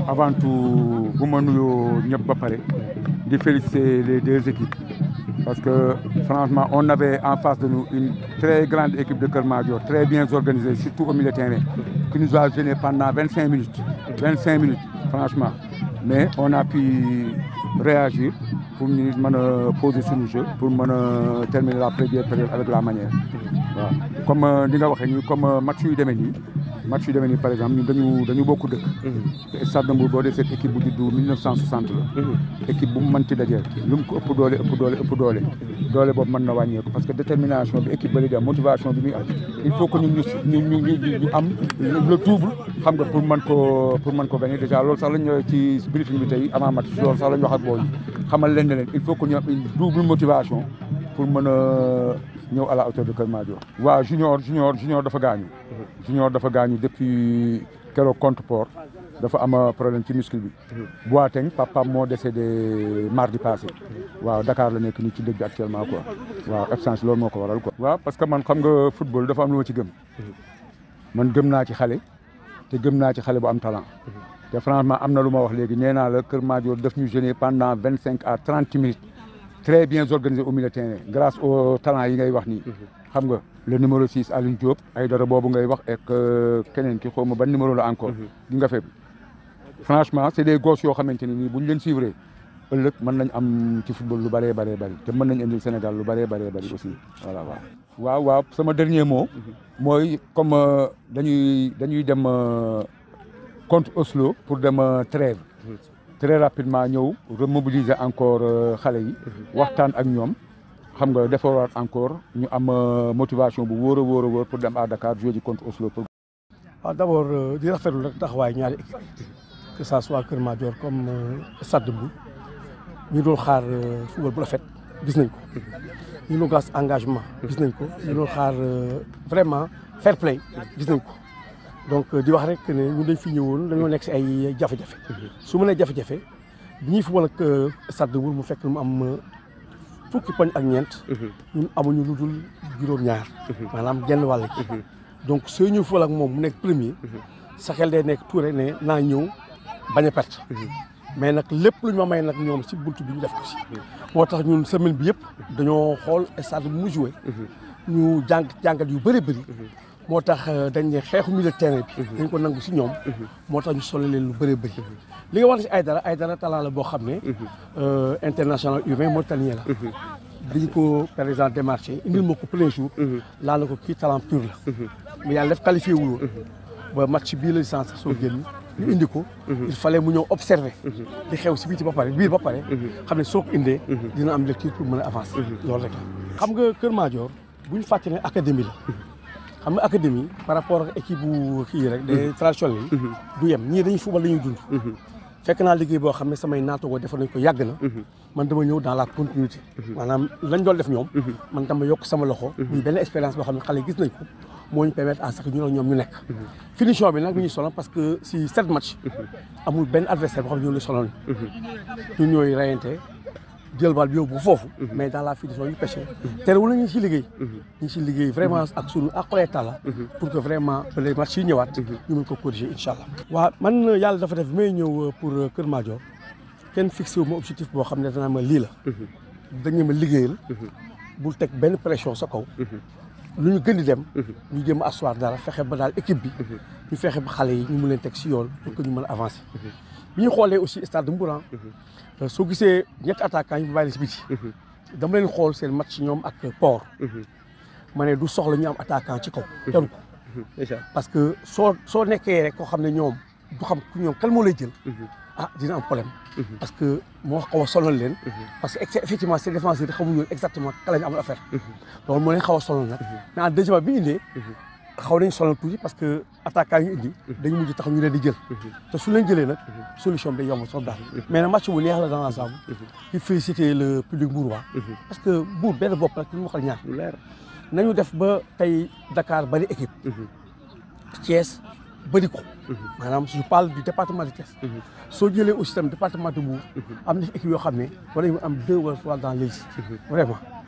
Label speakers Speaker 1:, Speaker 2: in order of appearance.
Speaker 1: waaw avant tout bu ma nuyoo ñëpp ba pare di féliciter les deux équipes parce que franchement on avait en face de nous une très grande équipe de Keur Madior très bien organisée surtout au milieu de terrain qui nous a gêné pendant vingt cinq minutes vingt cinq minutes franchement mais on a pu réagir pour ñu mën a poser suñu jeu pour mën a terminer la première période avec la manière waaw comme li nga waxee nii comme match yu demee nii match yu demee nii par exemple ñun dañu dañu bokk dëkk te Stade de Mbour boo dee cette équipe bu juddu 1960 la équipe bu mu mënti dajeel lu mu ko ëpp doole ëpp doole ëpp doole doole boobu mën na wàññeeku parce que détermination bi équipe ba li dem motivation bi muy am il faut que ñun ñu ñu ñu ñu am le double xam nga pour mën ko pour mën ko gagner déjà loolu sax lañ ñëwee ci briefing bi tey avant match loolu sax lañ wax ak booy xamal leen ne leen il faut que ñu am une double motivation pour mën a ñëw à la hauteur de Keur Madior waaw junior junior junior dafa gaañu junior dafa gaañu depuis keroog contre port dafa am problème ci muscle bi Boateng papa moo décédé mardi passé waaw Dakar la nekk nii ci dëgg bi actuellement quoi waaw absence loolu moo ko waral quoi waaw parce que man xam nga football dafa am lu ma ci gëm man gëm naa ci xale te gëm naa ci xale bu am talent te franchement am na lu ma wax léegi nee naa la Keur Madior daf ñu gêner pendant vingt cinq à trente minutes très bien organisé au milieu de terrain grâce au talent yi ngay wax nii xam nga le numéro 6 Alioune Diop ay dara boobu ngay wax ak keneen ki xaw ma ban numéro la encore gi nga faible franchement c'est des gosses yoo xamante ne nii bu ñu leen suivre ëllëg mën nañ am ci football lu bëree bëree bëri te mën nañ indil Sénégal lu bëree bëree bëri aussi voilà waaw waaw waaw sama dernier mot mooy comme dañuy dañuy dem contre Oslo pour dem trêve très rapidement ñëw remobiliser encore xale yi waxtaan ak ñoom xam nga defaraat encore ñu am motivation bu wóor a wóor a wóor pour dem à Dakar jouer ji contre Oslo pour
Speaker 2: waaw d' abord di rafetlu rek taxawaay ñaari équipe que ça soit Keur Madior comme Stade de Mbour ñu doon xaar football bu rafet gis nañ ko ñu doon gas engagement gis nañ ko ñu doon xaar vraiment fair play gis nañ ko donc di wax rek ne ñun dañ fi ñëwoon dañoo nekk si ay jafe-jafe su ma nee jafe-jafe bi ñuy football ak Stade de Mbour mu fekk mu am fukki poñ ak ñeent ñun amuñu lu dul juróom-ñaar maanaam genn wàll gi donc soo ñëw football ak moom mu nekk premier sa xel day nekk tuure ne naa ñëw bañ a perte mais nag lépp lu ñu ma may nag ñoom si buntu bi ñu def ko si moo tax ñun semaine bi yëpp dañoo xool stade bi mu joué ñu jàng jàngat yu bëri bëri moo tax dañ ne xeexu milieu de terrain bi dañ ko nangu si ñoom moo tax ñu solo leen lu bëri bëri li nga wax si ay dara ay dara talent la boo xam ne international U20 mauritanien la dañu ko par exemple démarché indil ma ko premier jour laa na ko kii talent pur la mais yàlla def qualifié wul woon ba match bii la licence soo génn ñu indi ko il fallait mu ñëw observer di xew si biti ba pare biir ba pare xam ne soo ko indee dina am lecture pour mën a avancer loolu rek la xam nga Keur Madior bu ñu fàtte ne académie la xam nga académie par rapport ak équipe bu kii rek des traditionnels yi du yem ñii dañuy football dañuy dund fekk naa liggéey boo xam ne samay naatoo defar nañ ko yàgg na man dama ñëw dans la continuité maanaam lañ doon def ñoom man dama yokk sama loxo muy benn expérience boo xam ne xale yi gis nañ ko moo ñu permettre à ce que ñu ak ñoom ñu nekk finition bi nag ñu ñuy sonal parce que si sept match amul benn adversaire boo xam ne ñoo la sonal ñun ñooy reyante jël bal bi yóbbu foofu mais dans la finition ñu pêché terewul na ñu si liggéey ñu si liggéey vraiment ak sunu akole tala pour que vraiment les matchs yi ñëwaat ñu mën ko corriger incha allah waaw man yàlla dafa def may ñëw pour Keur Madior kenn fixé wu ma objectif boo xam ne danaa ma lii la dañu ma liggéeyal bul teg benn pression sa kaw lu ñu gën di dem ñu jëm a asseoir dara fexe ba daal équipe bi ñu fexe ba xale yi ñu mun leen teg si yoon pour que ñu mën a avancer bi ñu xoolee aussi stade de Mbour soo gisee ñetti attaquants yi bu bàyyi si biti dama leen xool seen match ñoom ak port ma ne du soxla ñu am attaquant ci kaw jaru ko parce que soo soo nekkee rek koo xam ne ñoom du xam ku ñoom kan moo lay jël ah dina am problème parce que moo xaw a sonal leen parce que effectivement seen défenseurs yi xamuñu exactement ka la ñu amul affaire loolu moo leen xaw a sonal nag mais en deuxième bi indee xaw nañ sonal tuuti parce que attaquant yi indi dañu mujj tax ñu leen di jël te su leen jëlee nag solution bi day yomb trop daal mais nag match bu neex la dans l'ensemble il féliciter le public mbourois parce que Mbour benn bopp nag ñu waxal ñaar leer nañu def ba tey Dakar bari équipe Thiès bëri ko maanaam je parle du département de Thiès soo jëlee aussi tam département de Mbour am na fi équipe yoo xam ne war nañu am deux wala trois dans l'élite vraiment